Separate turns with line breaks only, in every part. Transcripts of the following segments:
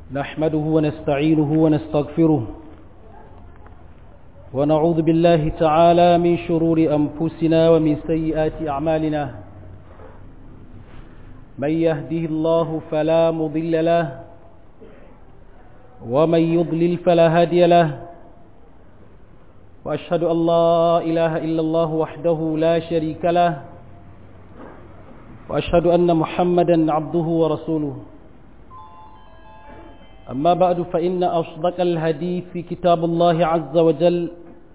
نحمده ونستعينه ونستغفره ونعوذ بالله تعالى من شرور أنفسنا ومن سيئات أعمالنا من يهده الله فلا مضل له ومن يضلل فلا هادي له وأشهد أن لا إله إلا الله وحده لا شريك له وأشهد أن محمدا عبده ورسوله أما بعد فإن أصدق الهدي في كتاب الله عز وجل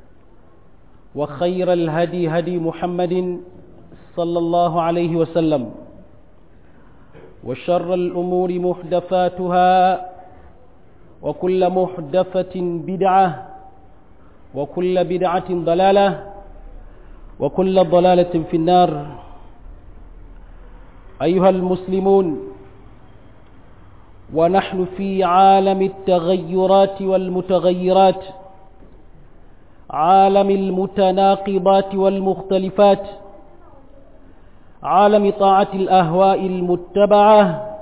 وخير الهدي هدي محمد صلى الله عليه وسلم وشر الأمور محدثاتها وكل محدثة بدعة وكل بدعة ضلالة وكل ضلالة في النار أيها المسلمون ونحن في عالم التغيرات والمتغيرات عالم المتناقضات والمختلفات عالم طاعة الأهواء المتبعة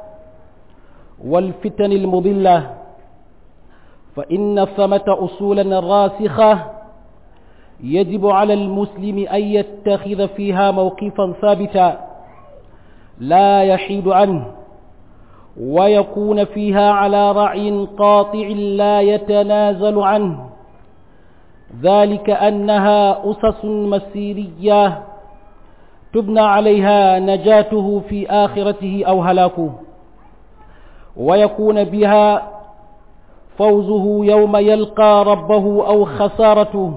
والفتن المضلة فإن ثمة أصولا راسخة يجب على المسلم أن يتخذ فيها موقفا ثابتا لا يحيد عنه ويكون فيها على رعي قاطع لا يتنازل عنه ذلك أنها أسس مسيرية تبنى عليها نجاته في آخرته أو هلاكه ويكون بها فوزه يوم يلقى ربه أو خسارته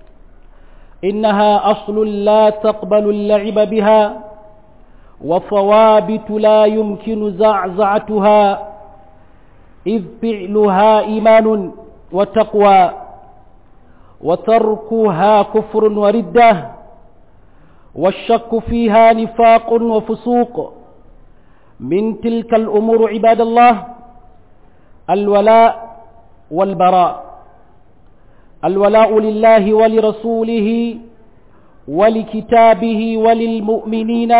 إنها أصل لا تقبل اللعب بها وثوابت لا يمكن زعزعتها إذ فعلها إيمان وتقوى وتركها كفر وردة والشك فيها نفاق وفسوق من تلك الأمور عباد الله الولاء والبراء الولاء لله ولرسوله ولكتابه وللمؤمنين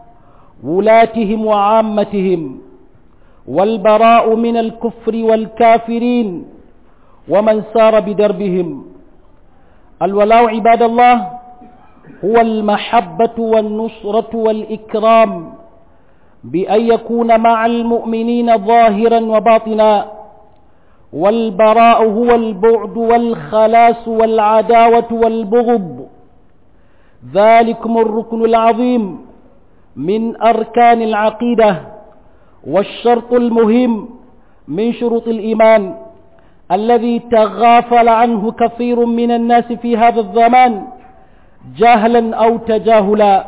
ولاتهم وعامتهم والبراء من الكفر والكافرين ومن سار بدربهم الولاء عباد الله هو المحبة والنصرة والإكرام بأن يكون مع المؤمنين ظاهرا وباطنا والبراء هو البعد والخلاص والعداوة والبغض ذلكم الركن العظيم من أركان العقيدة والشرط المهم من شروط الإيمان الذي تغافل عنه كثير من الناس في هذا الزمان جهلا أو تجاهلا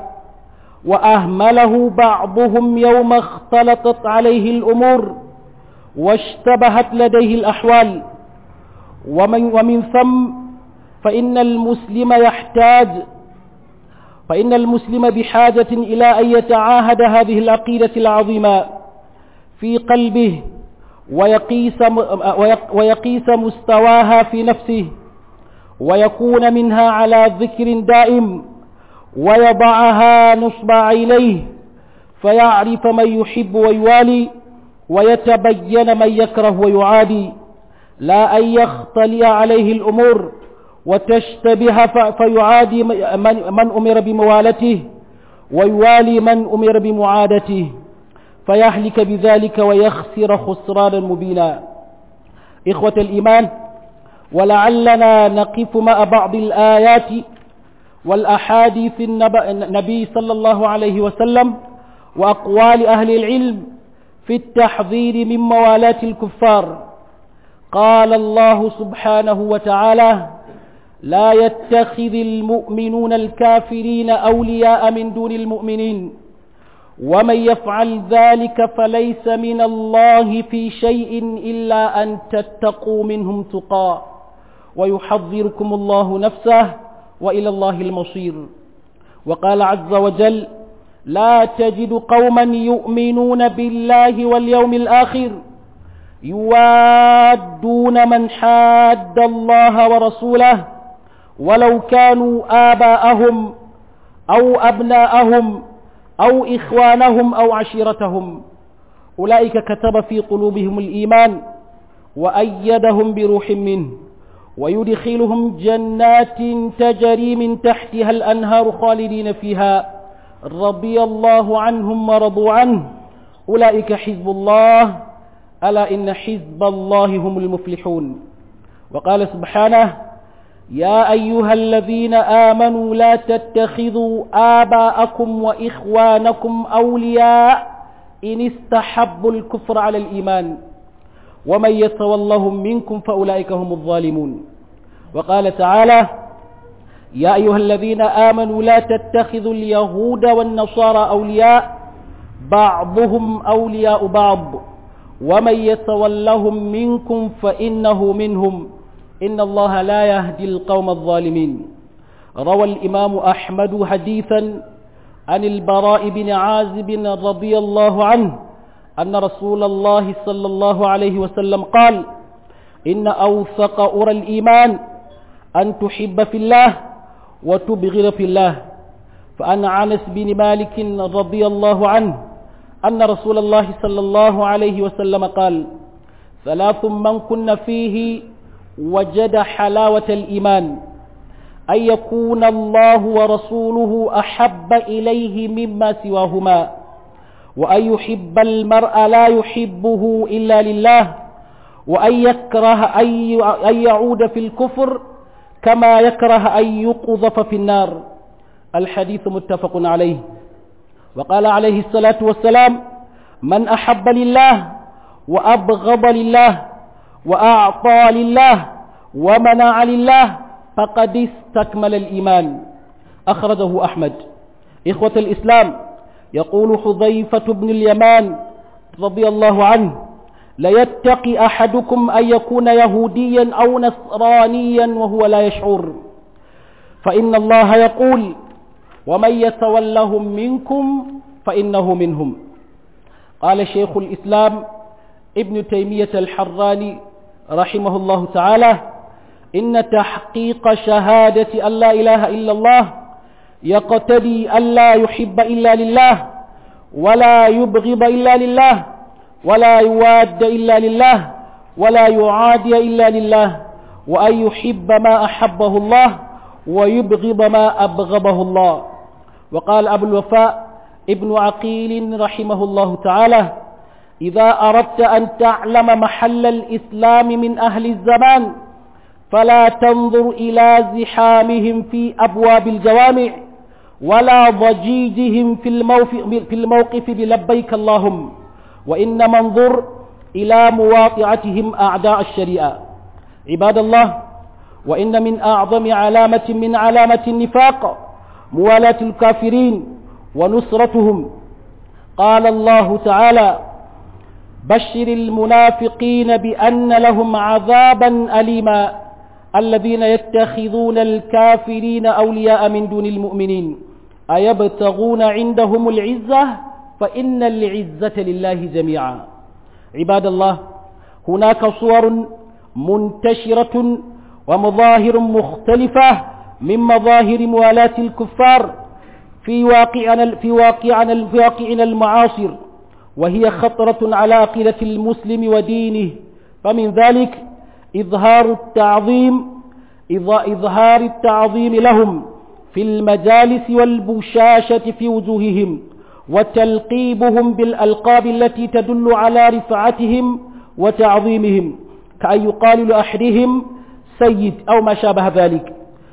وأهمله بعضهم يوم اختلطت عليه الأمور واشتبهت لديه الأحوال ومن, ومن ثم فإن المسلم يحتاج فإن المسلم بحاجة إلى أن يتعاهد هذه العقيدة العظيمة في قلبه ويقيس, ويقيس مستواها في نفسه ويكون منها على ذكر دائم ويضعها نصب عينيه فيعرف من يحب ويوالي ويتبين من يكره ويعادي لا أن يختلي عليه الأمور وتشتبه فيعادي من أمر بموالته ويوالي من أمر بمعادته فيهلك بذلك ويخسر خسرانا مبينا إخوة الإيمان ولعلنا نقف مع بعض الآيات والأحاديث النبي صلى الله عليه وسلم وأقوال أهل العلم في التحذير من موالاة الكفار قال الله سبحانه وتعالى لا يتخذ المؤمنون الكافرين أولياء من دون المؤمنين ومن يفعل ذلك فليس من الله في شيء إلا أن تتقوا منهم تقى ويحذركم الله نفسه وإلى الله المصير وقال عز وجل لا تجد قوما يؤمنون بالله واليوم الآخر يوادون من حاد الله ورسوله ولو كانوا آباءهم أو أبناءهم أو إخوانهم أو عشيرتهم أولئك كتب في قلوبهم الإيمان وأيدهم بروح منه ويدخلهم جنات تجري من تحتها الأنهار خالدين فيها رضي الله عنهم ورضوا عنه أولئك حزب الله ألا إن حزب الله هم المفلحون وقال سبحانه يا أيها الذين آمنوا لا تتخذوا آباءكم وإخوانكم أولياء إن استحبوا الكفر على الإيمان ومن يتولهم منكم فأولئك هم الظالمون وقال تعالى يا أيها الذين آمنوا لا تتخذوا اليهود والنصارى أولياء بعضهم أولياء بعض ومن يتولهم منكم فإنه منهم إن الله لا يهدي القوم الظالمين روى الإمام أحمد حديثا عن البراء بن عازب رضي الله عنه أن رسول الله صلى الله عليه وسلم قال إن أوثق أرى الإيمان أن تحب في الله وتبغض في الله فأن عنس بن مالك رضي الله عنه أن رسول الله صلى الله عليه وسلم قال ثلاث من كن فيه وجد حلاوة الإيمان أن يكون الله ورسوله أحب إليه مما سواهما وأن يحب المرء لا يحبه إلا لله وأن يكره أن يعود في الكفر كما يكره أن يقذف في النار الحديث متفق عليه وقال عليه الصلاة والسلام من أحب لله وأبغض لله وأعطى لله ومنع لله فقد استكمل الإيمان أخرجه أحمد إخوة الإسلام يقول حذيفة بن اليمان رضي الله عنه ليتقي أحدكم أن يكون يهوديا أو نصرانيا وهو لا يشعر فإن الله يقول ومن يتولهم منكم فإنه منهم قال شيخ الإسلام ابن تيمية الحراني رحمه الله تعالى إن تحقيق شهادة أن لا إله إلا الله يقتدي أن لا يحب إلا لله ولا يبغض إلا لله ولا يواد إلا لله ولا يعادي إلا لله وأن يحب ما أحبه الله ويبغض ما أبغضه الله وقال أبو الوفاء ابن عقيل رحمه الله تعالى إذا أردت أن تعلم محل الإسلام من أهل الزمان فلا تنظر إلى زحامهم في أبواب الجوامع ولا ضجيجهم في الموقف, في الموقف بلبيك اللهم وإنما انظر إلى مواقعتهم أعداء الشريعة عباد الله وإن من أعظم علامة من علامة النفاق موالاة الكافرين ونصرتهم قال الله تعالى بشر المنافقين بأن لهم عذابا أليما الذين يتخذون الكافرين أولياء من دون المؤمنين أيبتغون عندهم العزة فإن العزة لله جميعا عباد الله هناك صور منتشرة ومظاهر مختلفة من مظاهر موالاة الكفار في واقعنا في واقعنا في واقعنا المعاصر وهي خطرة على عقيدة المسلم ودينه فمن ذلك إظهار التعظيم إظهار التعظيم لهم في المجالس والبشاشة في وجوههم وتلقيبهم بالألقاب التي تدل على رفعتهم وتعظيمهم كأن يقال لأحدهم سيد أو ما شابه ذلك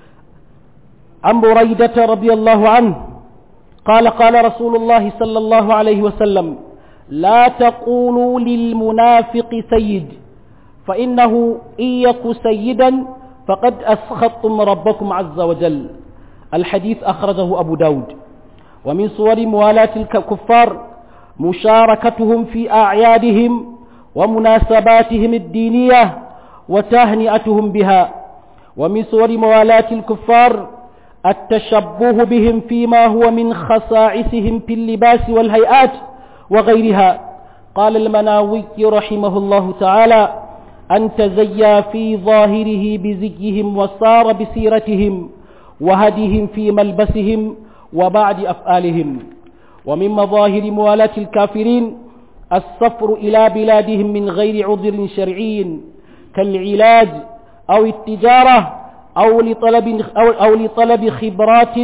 عن بريدة رضي الله عنه قال قال رسول الله صلى الله عليه وسلم لا تقولوا للمنافق سيد فإنه إن يك سيدا فقد أسخطتم ربكم عز وجل الحديث أخرجه أبو داود ومن صور موالاة الكفار مشاركتهم في أعيادهم ومناسباتهم الدينية وتهنئتهم بها ومن صور موالاة الكفار التشبه بهم فيما هو من خصائصهم في اللباس والهيئات وغيرها قال المناوي رحمه الله تعالى أن تزيا في ظاهره بزيهم وصار بسيرتهم وهديهم في ملبسهم وبعد أفعالهم ومن مظاهر موالاة الكافرين السفر إلى بلادهم من غير عذر شرعي كالعلاج أو التجارة أو لطلب, أو, أو لطلب خبرات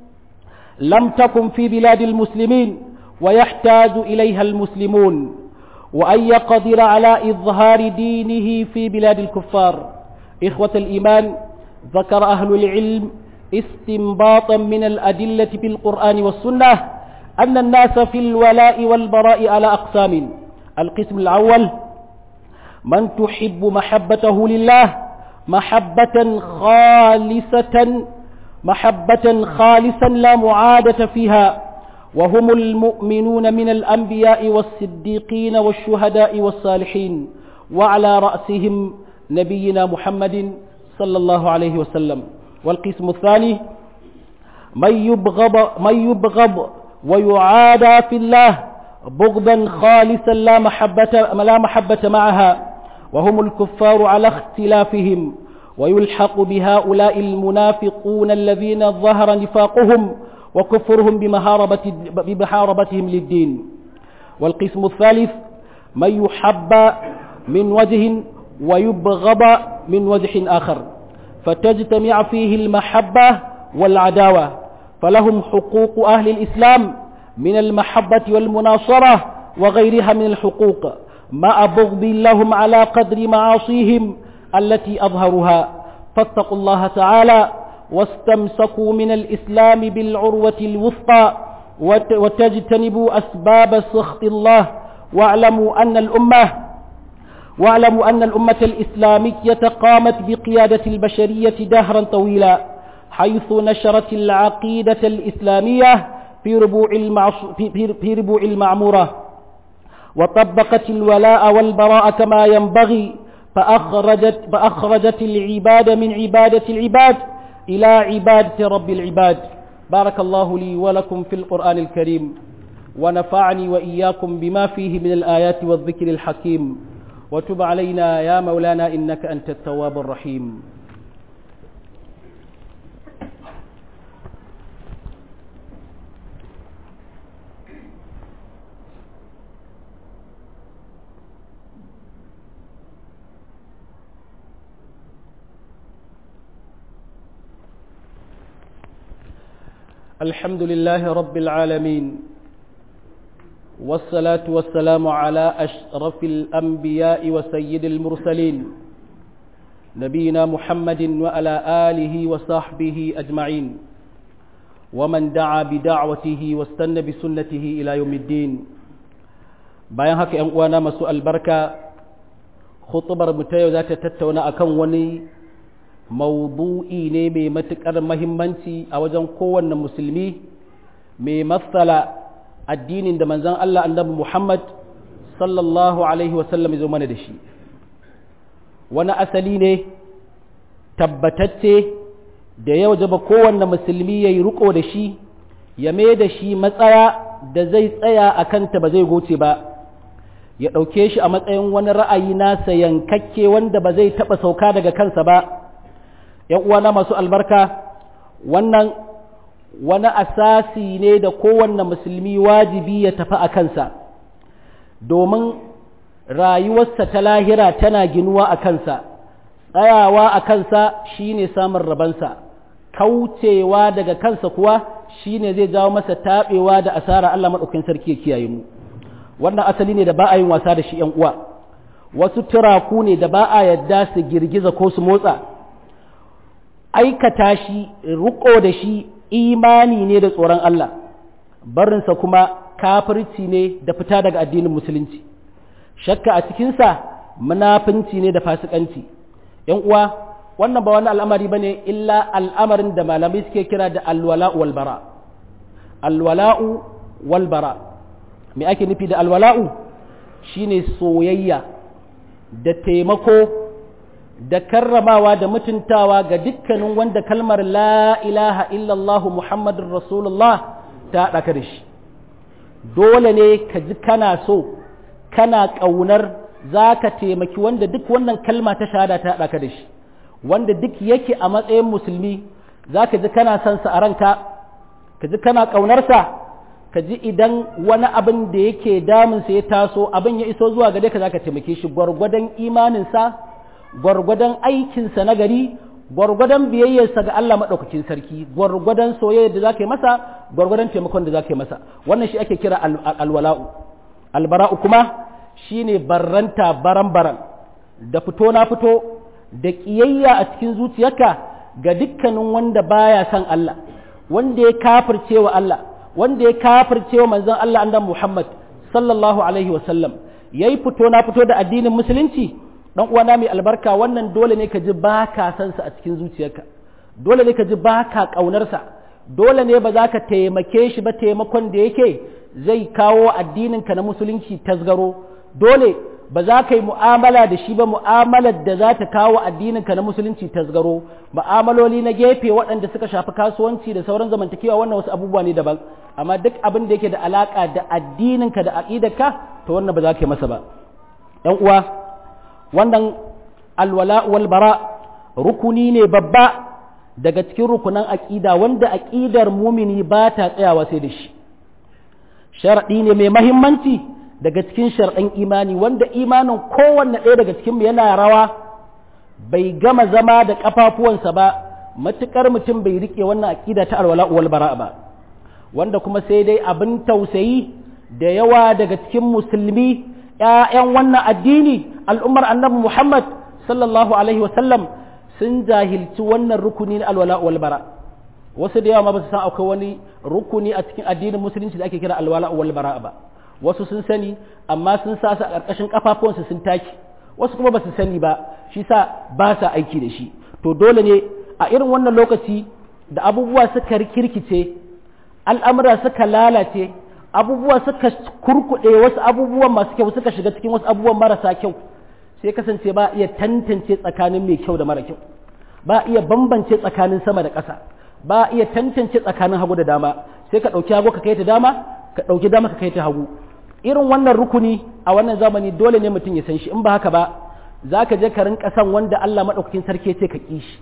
لم تكن في بلاد المسلمين ويحتاج إليها المسلمون وأن يقدر على إظهار دينه في بلاد الكفار إخوة الإيمان ذكر أهل العلم استنباطا من الأدلة بالقرآن والسنة أن الناس في الولاء والبراء على أقسام القسم الأول من تحب محبته لله محبة خالصة محبة خالصا لا معادة فيها وهم المؤمنون من الأنبياء والصديقين والشهداء والصالحين وعلى رأسهم نبينا محمد صلى الله عليه وسلم والقسم الثاني من يبغض, من يبغض ويعادى في الله بغضا خالصا لا محبة, لا محبة معها وهم الكفار على اختلافهم ويلحق بهؤلاء المنافقون الذين ظهر نفاقهم وكفرهم بمحاربة بمحاربتهم للدين والقسم الثالث من يحب من وجه ويبغض من وجه آخر فتجتمع فيه المحبة والعداوة فلهم حقوق أهل الإسلام من المحبة والمناصرة وغيرها من الحقوق مع بغض لهم على قدر معاصيهم التي أظهرها فاتقوا الله تعالى واستمسكوا من الإسلام بالعروة الوثقى وتجتنبوا أسباب سخط الله واعلموا أن الأمة واعلموا أن الأمة الإسلامية قامت بقيادة البشرية دهرا طويلا حيث نشرت العقيدة الإسلامية في ربوع, المعص... في... في... في ربوع المعمورة وطبقت الولاء والبراء كما ينبغي فأخرجت, فأخرجت العباد من عبادة العباد إلى عبادة رب العباد بارك الله لي ولكم في القرآن الكريم ونفعني وإياكم بما فيه من الآيات والذكر الحكيم وتب علينا يا مولانا إنك أنت التواب الرحيم الحمد لله رب العالمين والصلاة والسلام على أشرف الأنبياء وسيد المرسلين نبينا محمد وعلى آله وصحبه أجمعين ومن دعا بدعوته واستنى بسنته إلى يوم الدين bayan haka ‘yan uwana masu albarka khutubar mu ta yau za ta tattauna akan wani maudu'i ne mai matuƙar mahimmanci a wajen kowanne musulmi mai matsala addinin da manzan Allah annabi Muhammad sallallahu Alaihi wasallam zo mana da shi wani asali ne tabbatacce da ya wajaba kowanne musulmi ya yi riko da shi ya mai da shi matsaya da zai tsaya a kanta ba zai goce ba ya ɗauke shi a matsayin wani ra'ayi nasa yankakke wanda ba zai taɓa sauka daga kansa ba ‘yan uwana masu albarka wannan wani asasi ne da kowanne musulmi wajibi ya tafi a kansa domin rayuwarsa ta lahira tana ginuwa a kansa tsayawa a kansa shine samun rabansa kaucewa daga kansa kuwa shine zai jawo masa taɓewa da asara Allah maɗaukin sarki ya kiyaye mu wannan asali ne da ba a yin wasa da shi ‘yan uwa wasu turaku ne da ba a yadda su girgiza ko su motsa aikata shi riko da shi imani ne da tsoron Allah barinsa kuma kafirci ne da fita daga addinin musulunci shakka a cikinsa munafinci ne da fasikanci ‘yan uwa wannan ba wani al'amari ba ne illa al'amarin da malamai suke kira da alwala'u walbara alwala'u walbara me ake nufi da alwala'u shine soyayya da taimako da karramawa da mutuntawa ga dukkanin wanda kalmar la ilaha illallah muhammadun rasulullah ta haɗaka da shi dole ne ka ji kana so kana ƙaunar za ka taimaki wanda duk wannan kalma ta shahada ta haɗaka da shi wanda duk yake a matsayin musulmi za ka ji kana son sa a ranka ka ji kana ƙaunarsa ka ji idan wani abin da yake damunsa ya taso abin ya iso zuwa gare ka za ka taimake shi gwargwadon imaninsa gwargwadon aikinsa na gari gwargwadon biyayyarsa ga Allah maɗaukakin sarki gwargwadon soyayya da za ka yi masa gwargwadon taimakon da za ka yi masa wannan shi ake kira alwala'u albara'u kuma shine barranta baran-baran da fito na fito da ƙiyayya a cikin zuciyarka ga dukkanin wanda baya son Allah wanda ya kafirce wa Allah wanda ya kafirce wa manzon Allah annabi Muhammad sallallahu alaihi wa sallam yayi fito na fito da addinin musulunci dan uwana mai albarka wannan dole ne ka ji ba ka san sa a cikin zuciyarka dole ne ka ji ba ka kaunar sa dole ne ba za ka taimake shi ba taimakon da yake zai kawo addinin ka na musulunci tasgaro dole ba za ka yi mu'amala da shi ba mu'amalar da za ta kawo addininka na musulunci tasgaro mu'amaloli na gefe waɗanda suka shafi kasuwanci da sauran zamantakewa wannan wasu abubuwa ne daban amma duk abin da yake da alaka da addininka da aqidarka to wannan ba za ka yi masa ba ɗan uwa wannan alwala wal bara rukuni ne babba daga cikin rukunan aqida wanda aqidar mumini ba ta tsayawa sai da shi sharadi ne mai mahimmanci daga cikin sharɗan imani wanda imanin kowanne ɗaya daga cikinmu yana rawa bai gama zama da ƙafafuwansa ba matuƙar mutum bai riƙe wannan aƙida ta alwala wal bara ba wanda kuma sai dai abin tausayi da yawa daga cikin musulmi ‘ya'yan wannan addini al'ummar annabi Muhammad sallallahu alaihi wasallam sun jahilci wannan rukuni na alwala wal bara wasu da yawa ma ba su san akwai wani rukuni a cikin addinin musulunci da ake kira alwala wal bara ba wasu sun sani amma sun sa su a ƙarƙashin ƙafafuwansu sun taki wasu kuma ba su sani ba shi sa ba sa aiki da shi to dole ne a irin wannan lokaci da abubuwa suka rikirkice al'amura suka lalace abubuwa suka kurkuɗe wasu abubuwan masu kyau suka shiga cikin wasu abubuwan marasa kyau sai kasance ba iya tantance tsakanin mai kyau da mara kyau ba iya bambance tsakanin sama da ƙasa ba iya tantance tsakanin hagu da dama sai ka ɗauki hagu ka kai ta dama ka ɗauki dama ka kai ta hagu irin wannan rukuni a wannan zamani dole ne mutum ya san shi in ba haka ba za ka je ka rinka san wanda Allah maɗaukakin sarki ce ka ƙi shi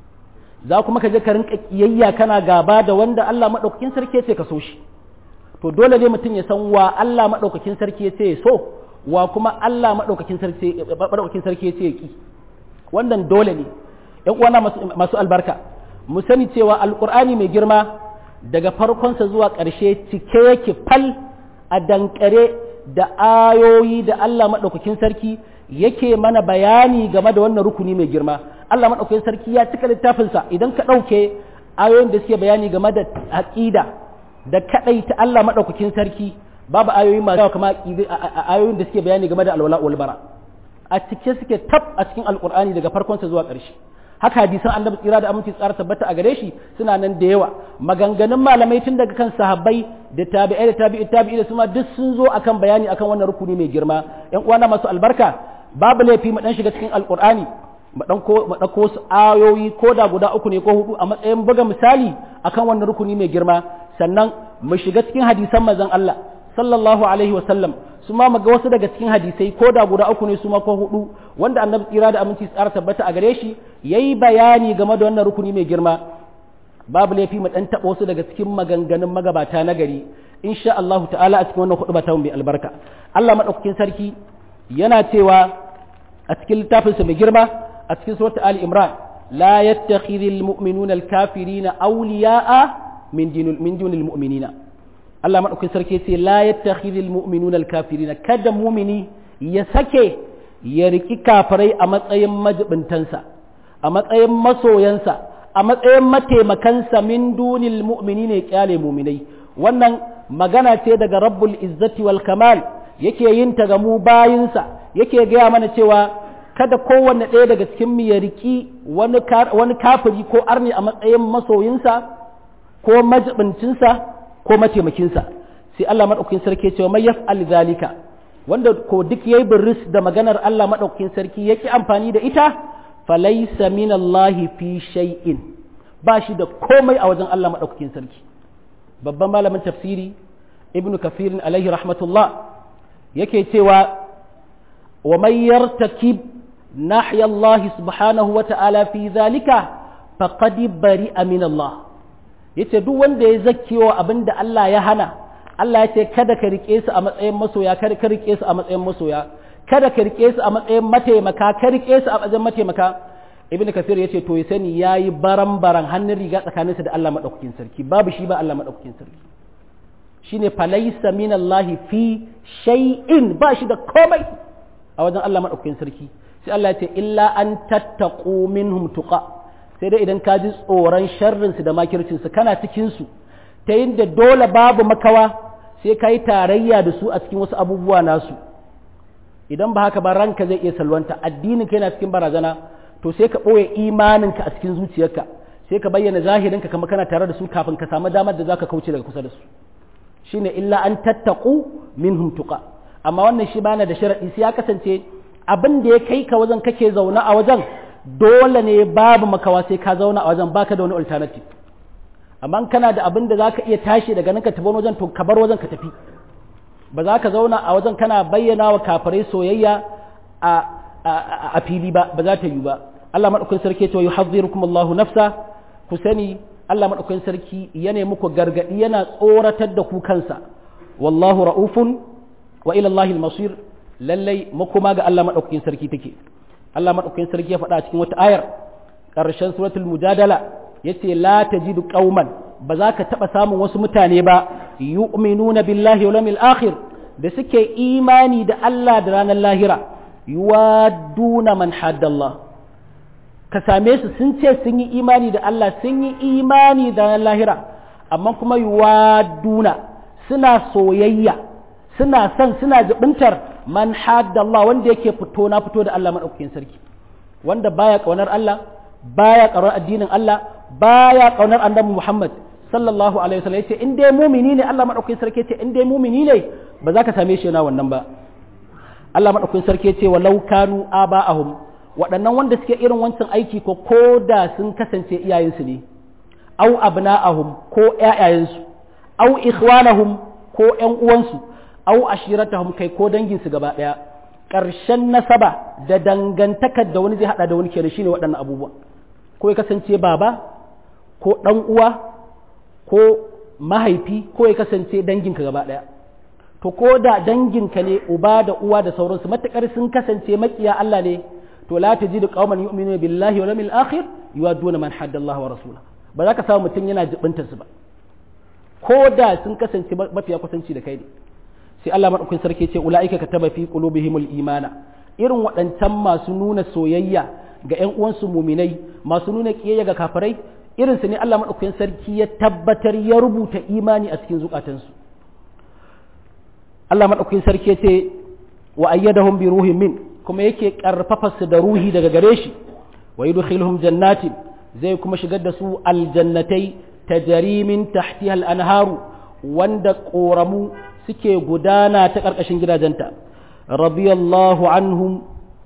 za kuma ka je ka rinka ƙiyayya kana gaba da wanda Allah maɗaukakin sarki ce ka so shi to dole ne mutum ya san wa Allah maɗaukakin sarki ce ya so wa kuma Allah maɗaukakin sarki maɗaukakin sarki ce ya ƙi wannan dole ne ƴan uwana masu albarka mu sani cewa alƙur'ani mai girma daga farkonsa zuwa ƙarshe cike yake fal a dankare da ayoyi da Allah maɗaukakin sarki yake mana bayani game da wannan rukuni mai girma Allah maɗaukakin sarki ya cika littafinsa idan ka ɗauke ayoyin da suke bayani game da aƙida da kaɗai ta Allah maɗaukakin sarki babu ayoyi masu yawa kama ayoyin da suke bayani game da alwala wal bara a cike suke tab a cikin alƙur'ani daga farkonsa zuwa ƙarshe haka hadisan annabi tsira da aminci tsara tabbata a gare shi suna nan da yawa maganganun malamai tun daga kan sahabbai da tabi'ai da tabi'i tabi'i da suma duk sun zo akan bayani akan wannan rukuni mai girma yan uwana masu albarka babu laifi mu dan shiga cikin alqur'ani mu dan ko mu dauko su ayoyi ko da guda uku ne ko hudu a matsayin buga misali akan wannan rukuni mai girma sannan mu shiga cikin hadisan manzon Allah sallallahu alaihi wa sallam su ma ga wasu daga cikin hadisai ko da guda uku ne su ma ko hudu wanda annabi tsira da aminci tsara tabbata a gare shi yayi bayani game da wannan rukuni mai girma babu laifi mu dan taba wasu daga cikin maganganun magabata na gari insha Allah ta'ala a cikin wannan hudu ta mai albarka Allah madaukakin sarki yana cewa a cikin littafinsa mai girma a cikin suratul Ali Imran la yattakhidhul mu'minuna al-kafirina awliya'a min dinil min dunil mu'minina Allah maɗaukin sarki ce la yattakhidhul mu'minuna al-kafirina kada mumini ya sake ya riki kafirai a matsayin majibintansa a matsayin masoyansa a matsayin mataimakansa min dunil mu'minina ya kyale muminai wannan magana ce daga rabbul izzati wal kamal yake yin ta ga mu bayinsa yake gaya mana cewa kada kowanne ɗaya daga cikin mu ya riki wani kafiri ko arni a matsayin masoyinsa ko majibincinsa ko mataimakinsa sai Allah maɗaukakin sarki cewa mai yaf'al zalika wanda ko duk yayi birris da maganar Allah maɗaukakin sarki yake amfani da ita falaysa min Allah fi shay'in ba shi da komai a wajen Allah maɗaukakin sarki babban malamin tafsiri ibnu kafirin alaihi rahmatullah yake cewa wa man yartakib nahya Allah subhanahu wa ta'ala fi zalika faqad bari'a min Allah yace duk wanda ya zakkewa abin da Allah ya hana Allah ya ce kada ka rike su a matsayin masoya kada ka rike su a matsayin masoya kada ka rike su a matsayin mataimaka ka rike su a matsayin mataimaka ibnu kafir yace to ya sani yayi baran baran hannun riga tsakaninsa da Allah madaukakin sarki babu shi ba Allah madaukakin sarki shine falaysa minallahi fi shay'in ba shi da komai a wajen Allah madaukakin sarki sai Allah ya ce illa an tattaqu minhum tuqa sai dai idan ka ji tsoron sharrin su da makircin su kana cikin su ta yinda dole babu makawa sai ka yi tarayya da su a cikin wasu abubuwa nasu idan ba haka ba ranka zai iya salwanta addinin ka yana cikin barazana to sai ka ɓoye imaninka a cikin zuciyarka sai ka bayyana zahirinka kamar kana tare da su kafin ka samu damar da za ka kauce daga kusa da su shine illa an tattaku minhum tuqa amma wannan shi bana da sharadi sai ya kasance abin da ya kai ka wajen kake zauna a wajen dole ne babu makawa sai ka zauna a wajen baka da wani alternative amma kana da abin da zaka iya tashi daga nan ka tafi wajen to ka bar wajen ka tafi ba za ka zauna a wajen kana bayyana wa kafirai soyayya a a fili ba ba za ta yi ba Allah madaukakin sarki to yuhadhirukum Allahu nafsa ku sani Allah madaukakin sarki yana muku gargadi yana tsoratar da ku kansa wallahu raufun wa ila Allahi al-masir lallai makoma ga Allah madaukakin sarki take Allah madaukakin sarki ya faɗa cikin wata ayar ƙarshen suratul mujadala yace la tajidu qauman ba za ka taɓa samun wasu mutane ba yu'minuna billahi wal yawmil akhir da suke imani da Allah da ranar lahira yuwaduna man haddallah ka same su sun ce sun yi imani da Allah sun yi imani da ranar lahira amma kuma yuwaduna suna soyayya suna son suna jibintar man haddallah wanda yake fito na fito da Allah madaukakin sarki wanda baya kaunar Allah baya kaunar addinin Allah baya kaunar annabi Muhammad sallallahu alaihi wasallam yace in dai mumini ne Allah madaukakin sarki yace in dai mumini ne ba za ka same shi yana wannan ba Allah madaukakin sarki yace walau kanu aba'ahum waɗannan wanda suke irin wancan aiki ko koda sun kasance iyayensu ne au abna'ahum ko ƴaƴayensu au ikhwanahum ko ƴan uwansu au ashiratahum kai ko danginsu gaba ɗaya ƙarshen nasaba da dangantakar da wani zai haɗa da wani kenan shine waɗannan abubuwa ko ya kasance baba ko ɗan uwa ko mahaifi ko ya kasance danginka gaba ɗaya to ko da danginka ne uba da uwa da sauransu matuƙar sun kasance makiya Allah ne to la tajidu qauman yu'minuna billahi wal yawmil akhir yuwadduna man hadda Allah wa rasula ba za ka samu mutum yana jibintar su ba ko da sun kasance mafiya kusanci da kai ne sai Allah madaukakin sarki ce ulaika kataba fi qulubihimul imana irin waɗancan masu nuna soyayya ga ƴan uwansu muminai masu nuna kiyayya ga kafirai irin su ne Allah madaukakin sarki ya tabbatar ya rubuta imani a cikin zukatansu Allah madaukakin sarki ce wa ayyadahum bi ruhin min kuma yake karfafa su da ruhi daga gare shi wa yudkhiluhum jannatin zai kuma shigar da su aljannatai tajri min tahtiha al-anharu wanda koramu suke gudana ta ƙarƙashin gidajenta radiyallahu anhum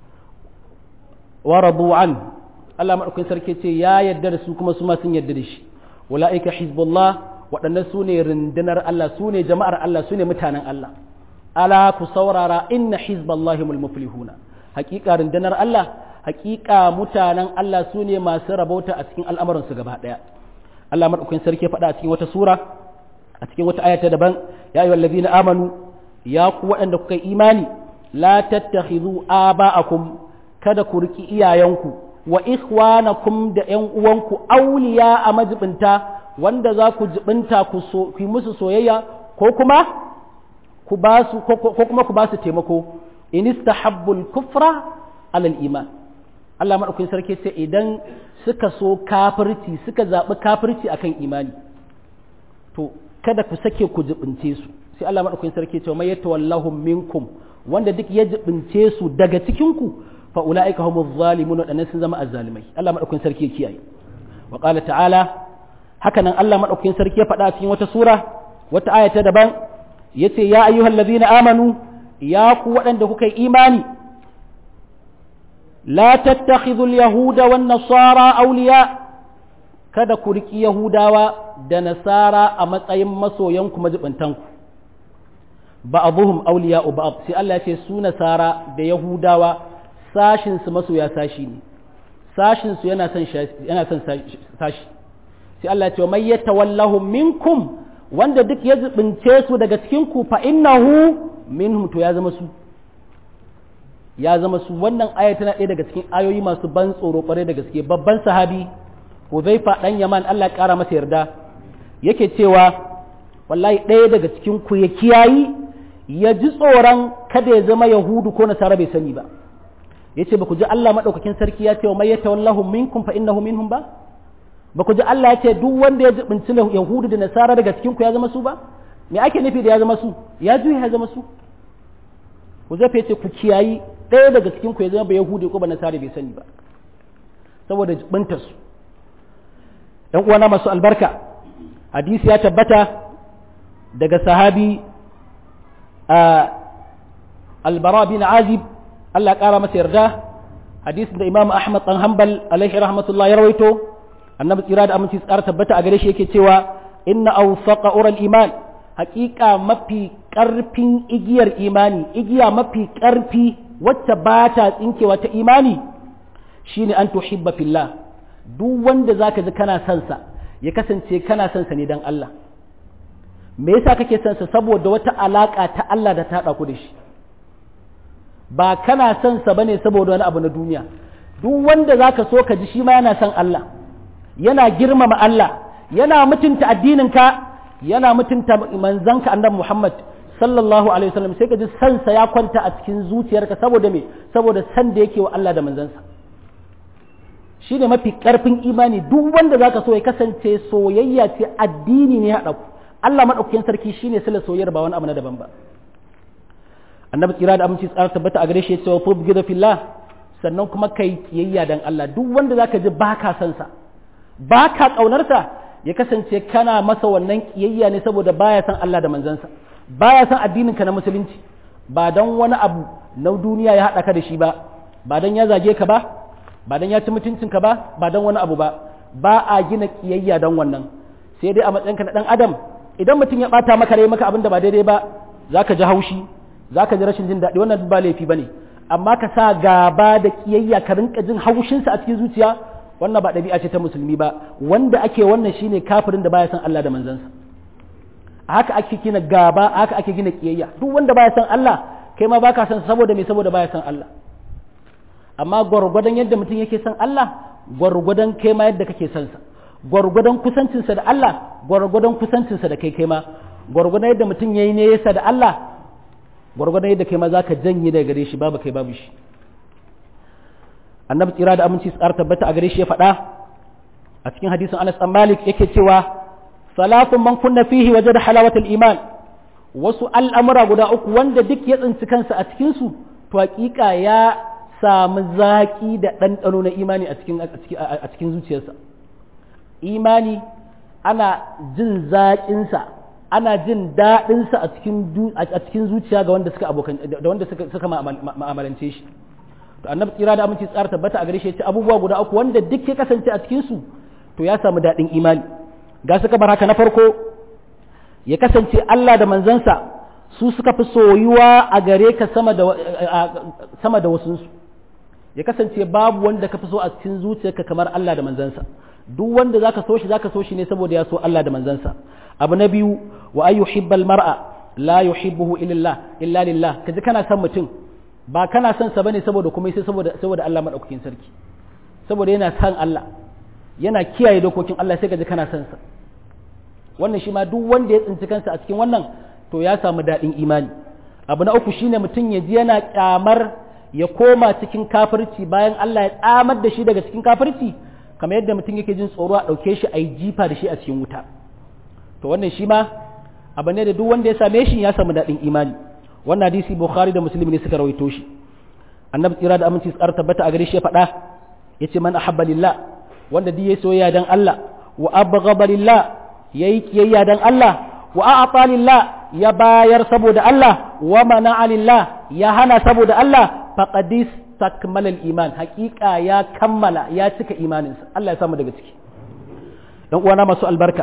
wa radu an Allah madaukakin sarki ce ya yarda da su kuma su ma sun yarda da shi ulaika hizbullah waɗannan su ne rundunar Allah su ne jama'ar Allah su ne mutanen Allah ala ku saurara inna hizballahi mul muflihuna haƙiƙa rundunar Allah haƙiƙa mutanen Allah su ne masu rabauta a cikin al'amuransu gaba ɗaya Allah madaukakin sarki faɗa a cikin wata sura a cikin wata ayata daban ya yi wallazi na amanu ya ku waɗanda kuka yi imani la tattakhidhu aba'akum kada ku riki iyayenku wa ikhwanakum da ƴan uwanku auliya a majibinta wanda za ku jibinta ku so ku musu soyayya ko kuma ku ba su ko kuma ku ba su taimako in istahabbul kufra alal iman Allah madaukakin sarki sai idan suka so kafirci suka zaɓi kafirci akan imani to kada ku sake ku jibince su sai Allah madaukakin sarki ce mai yatawallahum minkum wanda duk ya jibince su daga cikin ku fa ulaika humuz zalimun wadannan sun zama azzalimai Allah madaukakin sarki ya kiyaye wa qala ta'ala haka nan Allah madaukakin sarki ya faɗa cikin wata sura wata aya ta daban yace ya ayyuhallazina amanu ya ku waɗanda kuka yi imani la tattakhidhu al-yahuda wan nasara awliya kada ku riki yahudawa da nasara a matsayin masoyanku majibantanku ba'dhum awliya'u ba'd sai Allah ya ce su nasara da yahudawa sashin su masoya sashi ne sashin su yana son yana son sashi sai Allah ya ce may yatawallahum minkum wanda duk ya zubince su daga cikin ku fa innahu minhum to ya zama su ya zama su wannan aya tana ɗaya daga cikin ayoyi masu ban tsoro kwarai da gaske babban sahabi Huzaifa dan Yaman Allah ya kara masa yarda yake cewa wallahi ɗaya daga cikin ku ya kiyayi ya ji tsoron kada ya zama yahudu ko nasara bai sani ba yace ba ku ji Allah madaukakin sarki ya ce wa may yatawallahu minkum fa innahu minhum ba ba ku ji Allah ya ce duk wanda ya jibinci yahudu da nasara daga cikin ku ya zama su ba me ake nufi da ya zama su ya juya ya zama su ku zafe ce ku kiyayi ɗaya daga cikin ku ya zama ba yahudi ko ba nasara bai sani ba saboda jibintar su ɗan uwana masu albarka hadisi ya tabbata daga sahabi albara bin azib Allah ƙara masa yarda hadisin da imam ahmad ɗan hanbal alaihi rahmatullah ya rawaito annabi tsira da aminci tsara tabbata a gare shi yake cewa inna awsaqa ural iman haƙiƙa mafi ƙarfin igiyar imani igiya mafi ƙarfi wacce ba ta tsinkewa ta imani shine an tuhibba fillah duk wanda zaka ji kana son sa ya kasance kana son sa ne dan Allah me yasa kake son sa saboda wata alaka ta Allah da ta hada ku da shi ba kana son sa bane saboda wani abu na duniya duk wanda zaka so ka ji shi ma yana son Allah yana girmama Allah yana mutunta addinin ka yana mutunta manzanka annabi Muhammad sallallahu alaihi wasallam sai ka ji san sa ya kwanta a cikin zuciyarka saboda me saboda san da yake wa Allah da manzansa shine mafi karfin imani duk wanda zaka so ya kasance soyayya ce addini ne haɗa ku Allah madaukakin sarki shine sila soyayyar ba wani abu na daban ba annabi tsira da aminci tsara tabbata a gare shi ya ce wa fubgida fillah sannan kuma kai kiyayya dan Allah duk wanda zaka ji baka san sa baka kaunar sa ya kasance kana masa wannan kiyayya ne saboda baya san Allah da manzansa baya san addinin ka na musulunci ba dan wani abu na duniya ya haɗa ka da shi ba ba dan ya zage ka ba ba dan ya ci mutuncinka ba ba dan wani abu ba ba a gina kiyayya dan wannan sai dai a matsayinka na dan adam idan mutum ya bata maka rai maka abin da ba daidai ba zaka ji haushi zaka ji rashin jin daɗi wannan ba laifi bane amma ka sa gaba da kiyayya ka rinka jin haushinsa a cikin zuciya wannan ba ɗabi'a ce ta musulmi ba wanda ake wannan shine kafirin da baya san Allah da manzansa haka ake gina gaba haka ake gina kiyayya duk wanda baya san Allah kai ma baka san saboda me saboda baya san Allah amma gwargwadon yadda mutum yake son Allah gwargwadon kai ma yadda kake son sa gwargwadon kusancinsa da Allah gwargwadon kusancinsa da kai kai ma gwargwadon yadda mutum yayi ne yasa da Allah gwargwadon yadda kai ma zaka janye daga gare shi babu kai babu shi annabi tsira da aminci tsar tabbata a gare shi ya faɗa a cikin hadisin Anas bin Malik yake cewa salatun man kunna fihi wajada halawatul iman wasu al'amura guda uku wanda duk ya tsinci kansa a cikin su to hakika ya samu zaƙi da ɗanɗano na imani a cikin zuciyarsa imani ana jin zaƙinsa ana jin daɗinsa a cikin zuciya ga wanda suka abokan da wanda suka ma'amalance shi to annabi tsira da aminci tsara tabbata a gare shi ce abubuwa guda uku wanda duk ya kasance a cikin su to ya samu daɗin imani ga suka bar haka na farko ya kasance Allah da manzansa su suka fi soyuwa a gare ka sama da sama da wasunsu ya kasance babu wanda ka fi so a cikin zuciyarka kamar Allah da manzansa duk wanda zaka so shi zaka so shi ne saboda ya so Allah da manzansa abu na biyu wa ayu hibbal mar'a la yuhibbuhu illa illa lillah kaji kana son mutum ba kana son sa bane saboda kuma sai saboda saboda Allah madaukakin sarki saboda yana son Allah yana kiyaye dokokin Allah sai kaji kana son sa wannan shi ma duk wanda ya tsinci kansa a cikin wannan to ya samu daɗin imani abu na uku shine mutum ya ji yana kyamar ya koma cikin kafirci bayan Allah ya tsamar da shi daga cikin kafirci kamar yadda mutum yake jin tsoro a ɗauke shi a yi jifa da shi a cikin wuta to wannan shi ma abu ne da duk wanda ya same shi ya samu daɗin imani wannan hadisi bukhari da muslim ne suka rawaito shi annabi tsira da aminci tsara tabbata a gare shi ya faɗa ya ce man ahabba lillah wanda duk ya soyayya dan Allah wa abghaba lillah yayi kiyayya dan Allah wa a'ta lillah ya bayar saboda Allah wa mana'a lillah ya hana saboda Allah faqadis takmalal iman hakika ya kammala ya cika imaninsa Allah ya samu daga ciki dan uwana masu albarka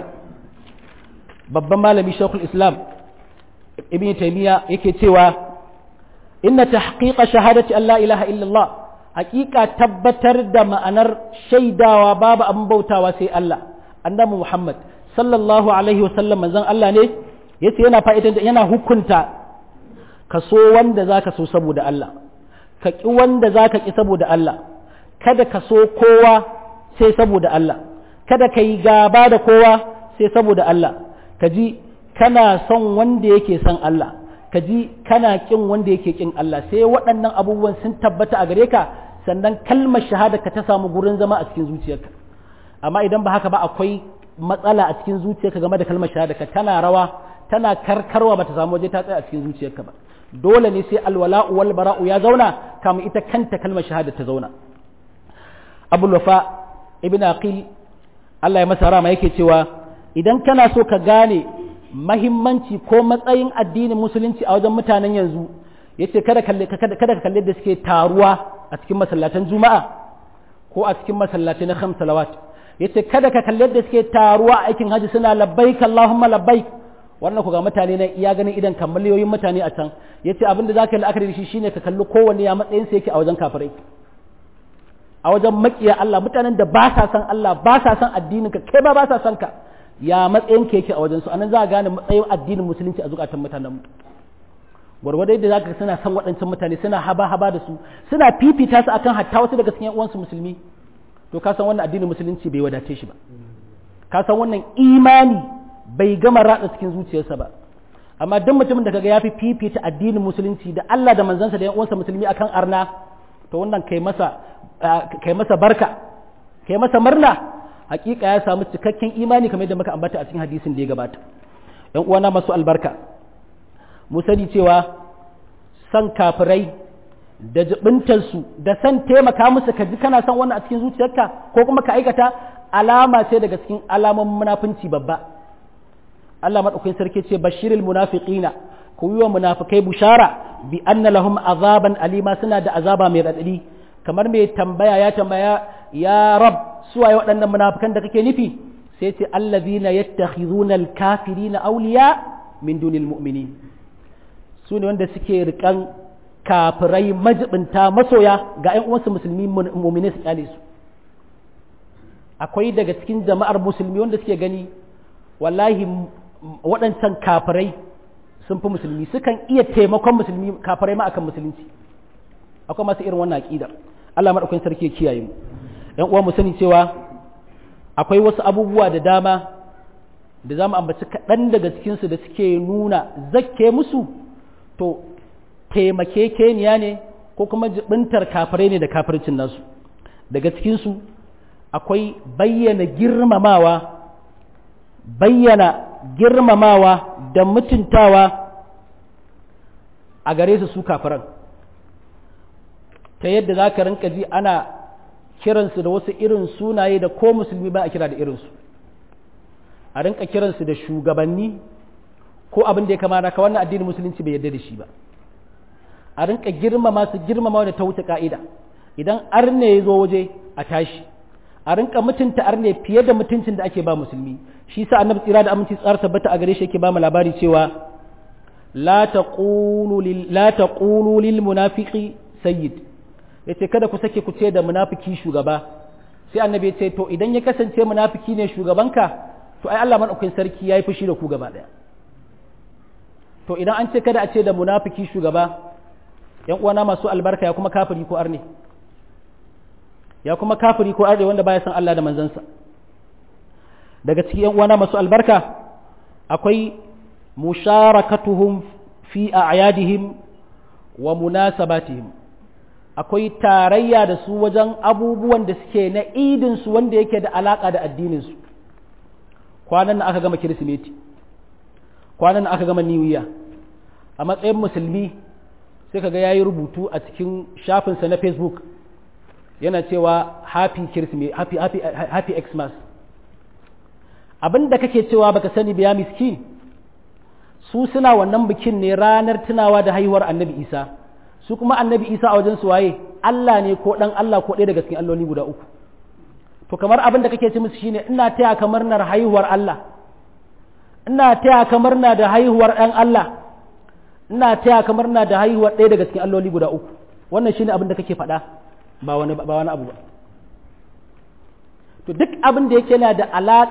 babban malami shekul islam ibn taymiya yake cewa inna tahqiqa shahadati an la ilaha illallah hakika tabbatar da ma'anar shaidawa babu abin bautawa sai Allah annabi Muhammad sallallahu alaihi wasallam manzon Allah ne yace yana fa'idan yana hukunta ka so wanda zaka so saboda Allah ka ki wanda zaka ki saboda Allah kada ka so kowa sai saboda Allah kada ka yi gaba da kowa sai saboda Allah ka ji kana son wanda yake son Allah ka ji kana kin wanda yake kin Allah sai waɗannan abubuwan sun tabbata a gare ka sannan kalmar shahada ka ta samu gurin zama a cikin zuciyarka amma idan ba haka ba akwai matsala a cikin zuciyarka game da kalmar shahada ka tana rawa tana karkarwa ba ta samu waje ta tsaya a cikin zuciyarka ba dole ne sai alwala'u wal bara'u ya zauna kamun ita kanta kalmar shahada ta zauna abul wafa ibn aqil Allah ya masa rama yake cewa idan kana so ka gane mahimmanci ko matsayin addinin musulunci a wajen mutanen yanzu yace kada kalle kada ka kalle da suke taruwa a cikin masallatan juma'a ko a cikin masallatai na khams salawat yace kada ka kalle da suke taruwa a aikin haji suna labbaik allahumma labbaik wannan ku ga mutane nan iya ganin idan kammaliyoyin mutane a can yace abin da zaka yi la'akari da shi shine ka kalli kowanne ya matsayin sa yake a wajen kafirai a wajen makiya Allah mutanen da ba sa san Allah ba sa san addinin ka kai ba ba sa san ka ya matsayin ka yake a wajen su anan za a gane matsayin addinin musulunci a zukatan mutanen mu gwargwado yadda zaka suna san waɗancan mutane suna haba haba da su suna fifita su akan hatta wasu daga cikin uwansu musulmi to ka san wannan addinin musulunci bai wadace shi ba ka san wannan imani bai gama ratsa cikin zuciyarsa ba amma duk mutumin da kaga ya fi fifita addinin musulunci da Allah da manzansa da yan uwansa musulmi akan arna to wannan kai masa kai masa barka kai masa murna hakika ya samu cikakken imani kamar yadda muka ambata a cikin hadisin da ya gabata yan uwana masu albarka mu sani cewa san kafirai da jibintarsu da san taimaka musu ka ji kana son wannan a cikin zuciyarka ko kuma ka aikata alama ce daga cikin alaman munafunci babba Allah madaukakin sarki ce bashiril munafiqina ku yi wa munafikai bushara bi anna lahum azaban alima suna da azaba mai radadi kamar mai tambaya ya tambaya ya rab suwaye waɗannan munafikan da kake nufi sai ce allazina yattakhizuna alkafirina awliya min dunil mu'minin su ne wanda suke rikan kafirai majibinta masoya ga 'yan uwansu musulmi mu'mini su kyale su akwai daga cikin jama'ar musulmi wanda suke gani wallahi waɗancan kafirai sun fi musulmi sukan iya taimakon musulmi kafirai ma akan musulunci akwai masu irin wannan aƙidar Allah maɗaukakin sarki ya kiyaye mu ‘yan uwa mu sani cewa akwai wasu abubuwa da dama da za mu ambaci kaɗan daga cikinsu da suke nuna zakke musu to taimakekeniya ne ko kuma jibintar kafirai ne da kafircin nasu daga cikinsu akwai bayyana girmamawa bayyana girmamawa da mutuntawa a gare su su kafiran ta yadda za ka rinka ji ana kiransu da wasu irin sunaye da ko musulmi ba a kira da irinsu a rinka kiransu da shugabanni ko abin da ya kamata ka wannan addinin musulunci bai yarda da shi ba a rinka girmama su girmama da ta wuce ka'ida idan arne ya zo waje a tashi a rinka mutunta arne fiye da mutuncin da ake ba musulmi shi sa annabi tsira da aminci tsara tabbata a gare shi yake ba mu labari cewa la taqulu lil la taqulu lil munafiqi sayyid yace kada ku sake ku ce da munafiki shugaba sai annabi ya ce to idan ya kasance munafiki ne shugabanka to ai Allah madaukakin sarki yayi fushi da ku gaba daya to idan an ce kada a ce da munafiki shugaba yan uwana masu albarka ya kuma kafiri ko arne ya kuma kafiri ko arne wanda baya san Allah da manzansa daga cikin yan uwana masu albarka akwai musharakatuhum fi a'yadihim wa munasabatihim akwai tarayya da su wajen abubuwan da suke na idin su wanda yake da alaka da addinin su kwanan nan aka gama kirsimeti kwanan nan aka gama niwiya a matsayin musulmi sai kaga yayi rubutu a cikin shafinsa na facebook yana cewa happy kirsimeti happy happy happy xmas abin da kake cewa baka sani ba ya miskin su suna wannan bikin ne ranar tunawa da haihuwar annabi isa su kuma annabi isa a wajen su waye allah ne ko dan allah ko ɗaya daga cikin alloli guda uku to kamar abin da kake ce musu shine ina taya ka murnar haihuwar allah ina taya ka murna da haihuwar ɗan allah ina taya ka murna da haihuwar ɗaya daga cikin alloli guda uku wannan shine abin da kake faɗa ba wani ba wani abu ba to duk abin da yake yana da alaƙa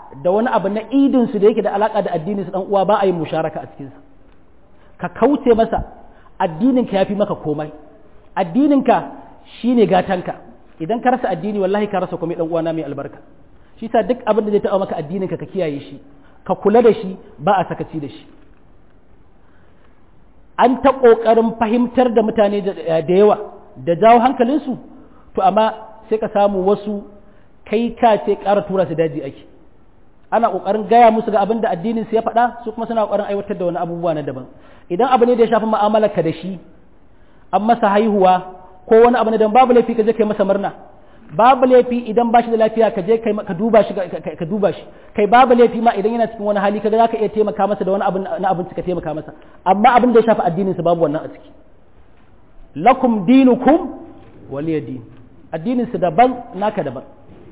da wani abu na idin su da yake da alaka da addinin su dan uwa ba a yi musharaka a cikin sa ka kauce masa addinin ka yafi maka komai addinin ka shine gatanka idan ka rasa addini wallahi ka rasa komai dan uwana mai albarka shi sa duk abin da zai taɓa maka addinin ka ka kiyaye shi ka kula da shi ba a sakaci da shi an ta ƙoƙarin fahimtar da mutane da yawa da jawo hankalinsu to amma sai ka samu wasu kai ka ce ƙara tura su daji ake ana ƙoƙarin gaya musu ga abin da addinin su ya faɗa su kuma suna ƙoƙarin aiwatar da wani abubuwa na daban idan abu ne da ya shafi mu'amalar ka da shi an masa haihuwa ko wani abu ne da babu laifi ka je kai masa murna babu laifi idan ba shi da lafiya ka je ka duba shi ka duba shi kai babu laifi ma idan yana cikin wani hali kaga zaka iya taimaka masa da wani abu na abinci ka taimaka masa amma abin da ya shafi addinin sa babu wannan a ciki lakum dinukum waliya din addinin sa daban naka daban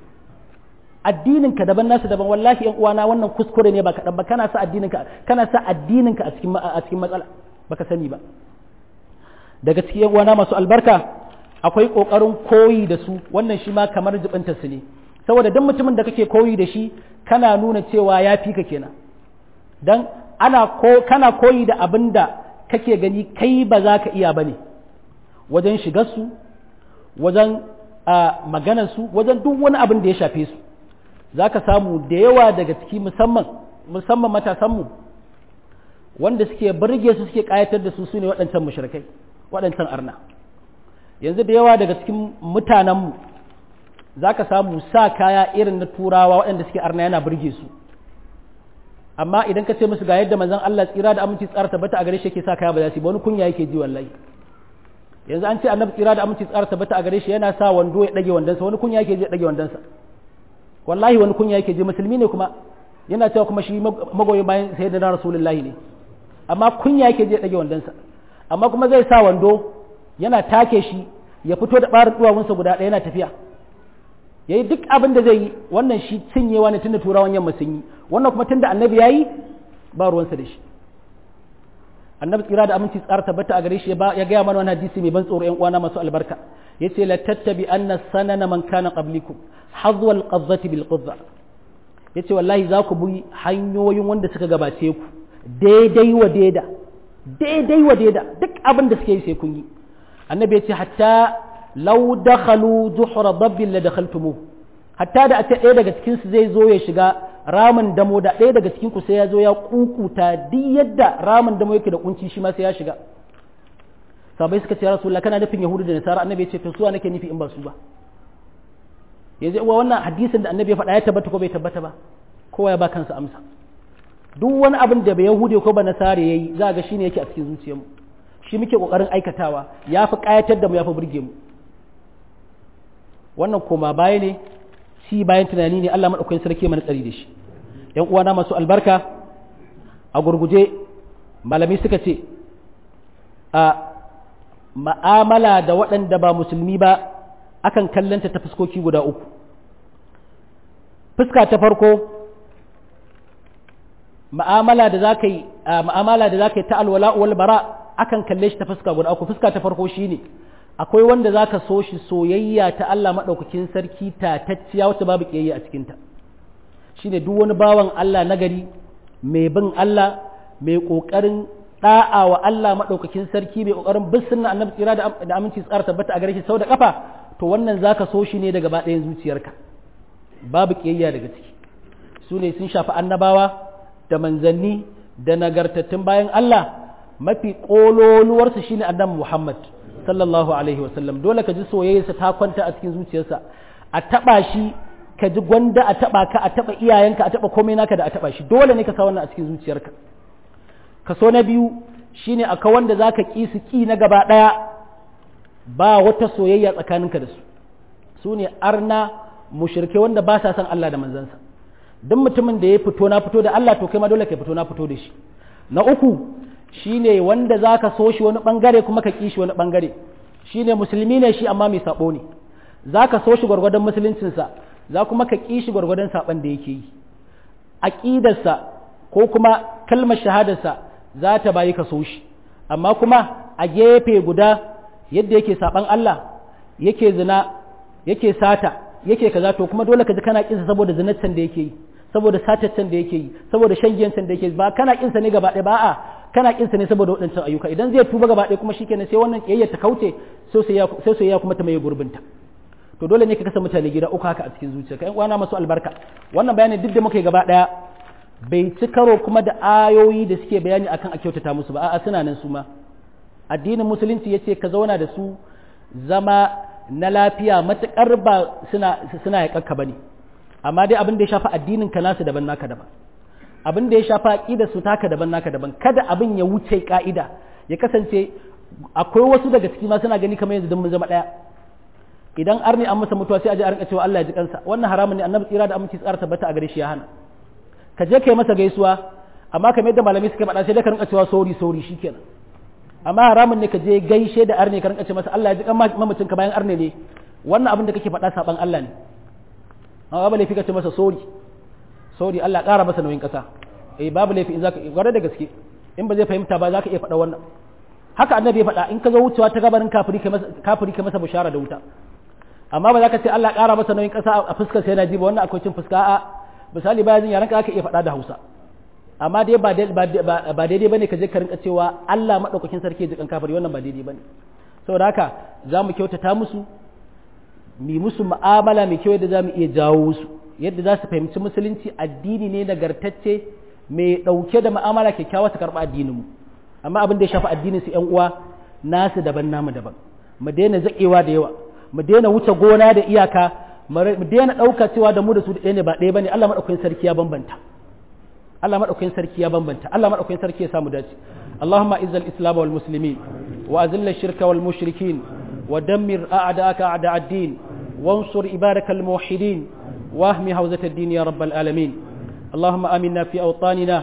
addinin ka daban nasu daban wallahi yan uwana wannan kuskure ne ba kaɗan ba kana sa addinin ka kana sa addinin ka a cikin a cikin matsala baka sani ba daga cikin yan uwana masu albarka akwai ƙoƙarin koyi da su wannan shi ma kamar jibinta su ne saboda duk mutumin da kake koyi da shi kana nuna cewa ya fi ka kenan dan ana ko kana koyi da abin da kake gani kai ba za ka iya bane wajen shigar su wajen maganar su wajen duk wani abin da ya shafe su za ka samu da yawa daga ciki musamman musamman matasanmu wanda suke burge su suke kayatar da su su ne waɗancan mushrikai waɗancan arna yanzu da yawa daga cikin mutanenmu za ka samu sa kaya irin na turawa waɗanda suke arna yana burge su amma idan ka ce musu ga yadda manzon Allah tsira da aminci tsara tabbata a gare shi yake sa kaya ba za su ba wani kunya yake ji wallahi yanzu an ce annabi tsira da aminci tsara tabbata a gare shi yana sa wando ya dage wandonsa wani kunya yake ji ya dage wandonsa wallahi wani kunya yake ji musulmi ne kuma yana cewa kuma shi magoyi bayan sayyidina rasulullahi ne amma kunya yake ji ya dage wandonsa amma kuma zai sa wando yana take shi ya fito da ɓarin duwawunsa guda ɗaya yana tafiya ya yi duk abin da zai yi wannan shi cinyewa ne tunda turawan yamma sun yi wannan kuma tunda annabi ya yi ba ruwansa da shi annabi tsira da aminci tsara tabbata a gare shi ya gaya mana wani hadisi mai ban tsoro yan uwana masu albarka ya ce la tattabi anna sanana man kana qablikum hazwa al-qazzati bil qazza ya ce wallahi za ku bi hanyoyin wanda suka gabace ku daidai wa daida daidai wa daida duk abin da suke yi sai kun yi annabi ya ce hatta lau dakhalu zuhra dabbin la dakhaltumu hatta da a ce ɗaya daga cikin su zai zo ya shiga ramin damo da ɗaya daga cikin ku sai ya zo ya kukuta duk yadda ramin damo yake da kunci shi ma sai ya shiga sabai suka ce ya rasulullah kana nufin yahudu da nasara annabi ya ce to suwa nake nufi in ba su ba yanzu uwa wannan hadisin da annabi ya faɗa ya tabbata ko bai tabbata ba kowa ya ba kansa amsa duk wani abin da bai yahudi ko ba nasara yayi za ga shine yake a cikin zuciyarmu shi muke kokarin aikatawa ya fi kayatar da mu ya fi burge mu wannan koma baya ne shi bayan tunani ne Allah maɗaukakin sarki mana tsari da shi ‘yan uwana masu albarka a gurguje malami suka ce a ma'amala da waɗanda ba musulmi ba akan kallanta ta fuskoki guda uku fuska ta farko ma'amala da za ka yi ma'amala da za ka yi ta alwala wal bara akan kalle shi ta fuska guda uku fuska ta farko shine akwai wanda zaka so shi soyayya ta Allah madaukakin sarki ta tacciya wacce babu kiyayya a cikinta shine duk wani bawan Allah nagari mai bin Allah mai kokarin da'a wa Allah madaukakin sarki mai kokarin bin sunna annabi tsira da aminci tsara tabbata a gare shi sau da kafa to wannan zaka so shi ne daga ɗayan zuciyarka babu kiyayya daga ciki su ne sun shafi annabawa da manzanni da nagartattun bayan Allah mafi ƙololuwarsa shine annabi Muhammad sallallahu alaihi wasallam dole ka ji soyayyarsa ta kwanta a cikin zuciyarsa a taba shi ka ji gwanda a taba ka a taba iyayenka a taba komai naka da a taba shi dole ne ka sa wannan a cikin zuciyarka kaso na biyu shine aka wanda zaka ki su ki na gaba daya ba wata soyayya tsakaninka da su su ne arna mushrike wanda ba sa son Allah da manzansa duk mutumin da ya fito na fito da Allah to kai ma dole ka fito na fito da shi na uku shine wanda zaka so shi wani bangare kuma ka kishi wani bangare shine musulmi ne shi amma mai sabo ne zaka so shi gwargwadon musuluncinsa za kuma ka kishi gwargwadon saban da yake yi aqidarsa ko kuma kalmar shahadarsa za ta bayi ka so shi amma kuma a gefe guda yadda yake saban Allah yake zina yake sata yake kaza to kuma dole ka ji kana kinsa saboda zinaccen da yake yi saboda sataccen da yake yi saboda shan giyancen da yake ba kana kinsa ne gaba ɗaya ba a kana kinsa ne saboda waɗancan ayyuka idan zai tuba gaba ɗaya kuma shikenan sai wannan kiyayya ta kauce sai sai ya kuma ta mai gurbinta to dole ne ka kasa mutane gida uku haka a cikin zuciya kai uwana masu albarka wannan bayanin duk da muka yi gaba ɗaya bai ci karo kuma da ayoyi da suke bayani akan a kyautata musu ba a'a suna nan su ma addinin musulunci yace ka zauna da su zama na lafiya matukar ba suna suna yaƙakka bane amma dai abin da ya shafa addinin ka nasu daban naka daban abin da ya shafa aqida su taka daban naka daban kada abin ya wuce ka'ida ya kasance akwai wasu daga ciki ma suna gani kamar yanzu don mun zama daya idan arni an masa mutuwa sai a je a rinka cewa Allah ya ji kansa wannan haramun ne annabi tsira da aminci tsara tabbata a gare shi ya hana ka je kai masa gaisuwa amma kamar yadda malamai suka faɗa sai da ka rinka cewa sori sori shikenan amma haramun ne ka je gaishe da arne ka rinka ce masa Allah ya ji kan mamacin ka bayan arne ne wannan abin da kake faɗa saban Allah ne amma babu laifi ka ce masa sori sori Allah ƙara masa nauyin ƙasa eh babu laifi in zaka gwada da gaske in ba zai fahimta ba zaka iya faɗa wannan haka annabi ya faɗa in ka zo wucewa ta gabarin kafiri ka masa kafiri ka masa bushara da wuta amma ba za ka ce Allah ƙara masa nauyin ƙasa a fuskar sai na ji ba wannan akwai cin fuska a misali bayan jin yaranka aka iya faɗa da Hausa amma dai ba ba daidai bane ka je ka rinka cewa Allah madaukakin sarki ya jikan kafiri wannan ba daidai bane saboda haka za mu kyautata musu mi musu mu'amala mai kyau yadda za mu iya jawo su yadda za su fahimci musulunci addini ne nagartacce mai ɗauke da mu'amala kyakkyawa su karɓi addinin mu amma abin da ya shafi addinin su ƴan uwa nasu daban namu daban mu daina zaƙewa da yawa mu daina wuce gona da iyaka mu daina ɗauka cewa da mu da su da ɗaya ne ba ɗaya bane Allah madaukakin sarki ya bambanta Allah madaukakin sarki ya bambanta Allah madaukakin sarki ya samu dace اللهم اعز الاسلام والمسلمين واذل الشرك والمشركين ودمر اعداءك اعداء الدين وانصر عبادك الموحدين واهم هوزة الدين يا رب العالمين اللهم امنا في اوطاننا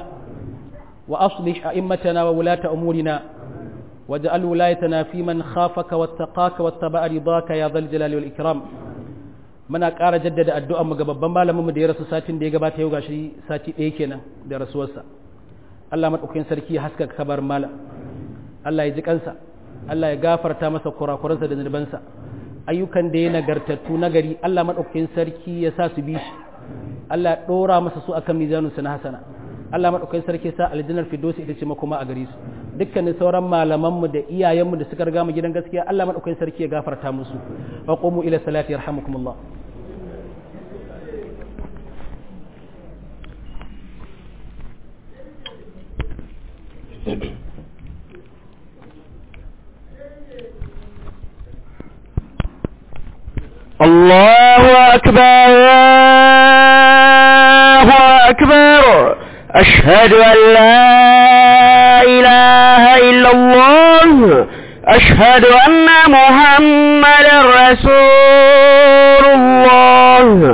واصلح ائمتنا وولاة امورنا واجعل ولايتنا في من خافك واتقاك واتبع رضاك يا ذا الجلال والاكرام muna ƙara jaddada addu'ar mu ga babban malamin mu da ya rasu satin da ya gabata yau gashi sati ɗaya kenan da rasuwarsa Allah madaukakin sarki ya haskaka kabar mala Allah ya ji kansa Allah ya gafarta masa kurakuransa da zunubansa ayyukan da ya nagartattu nagari Allah madaukakin sarki ya sa su bi shi Allah ya dora masa su akan mizanun na hasana Allah madaukakin sarki ya sa aljannar firdausi ita ce makoma a gare su dukkanin sauran malaman mu da iyayen mu da suka riga mu gidan gaskiya Allah madaukakin sarki ya gafarta musu wa qumu ila salati yarhamukumullah
الله أكبر الله أكبر أشهد أن لا إله إلا الله أشهد أن محمد رسول